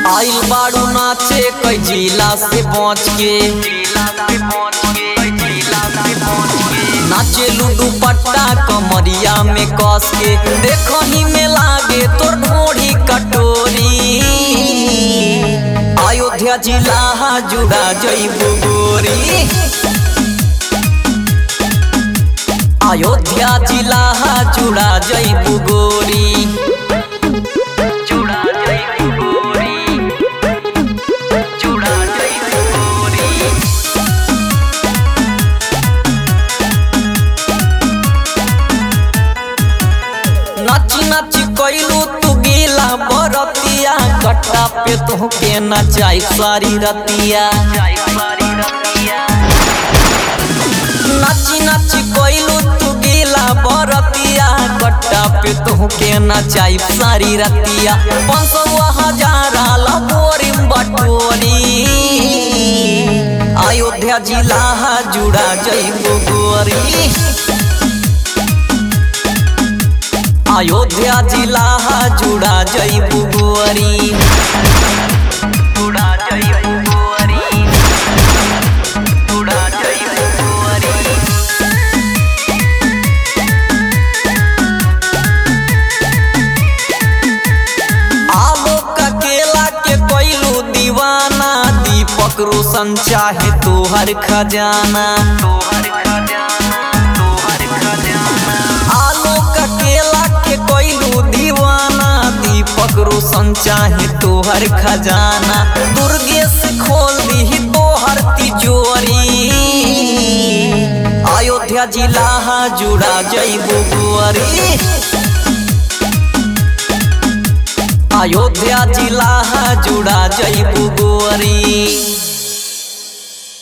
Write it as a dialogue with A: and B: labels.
A: आइल बाड़ू नाचे कई जिला से पहुँच के नाचे लूडू पट्टा कमरिया में कस के देखो ही में लागे तोर ढोड़ी कटोरी अयोध्या जिला जुड़ा जईबू गोरी अयोध्या जिला जुड़ा जईबू गोरी जुड़ा जईबू गोरी जुड़ा जईबू गोरी नाची नाची कैलू तू गीला बरतिया कट्टा पे तोहके नचाई सारी रतिया नाची नाची कैलू तू गीला बरतिया कट्टा पे तोहके नचाई सारी रतिया पाँच सौ हजार लगोरी बटोरी अयोध्या जिला जुड़ा जईबू गोरी अयोध्या जिला जुड़ा जईबू गोरी जुड़ा जईबू गोरी जुड़ा जईबू गोरी आलोक केला के कोइलू दीवाना दीपक रोशन चाहे तोहर खजाना तोहर खजाना तोहर खजाना आलोक केला के कोइलू दीवाना दीपक रोशन चाहे तोहर खजाना दुर्गेश खोल दी तोहर तिजोरी अयोध्या जिला जुड़ा जईबू गोरी अयोध्या जिला जुड़ा जईबू गोरी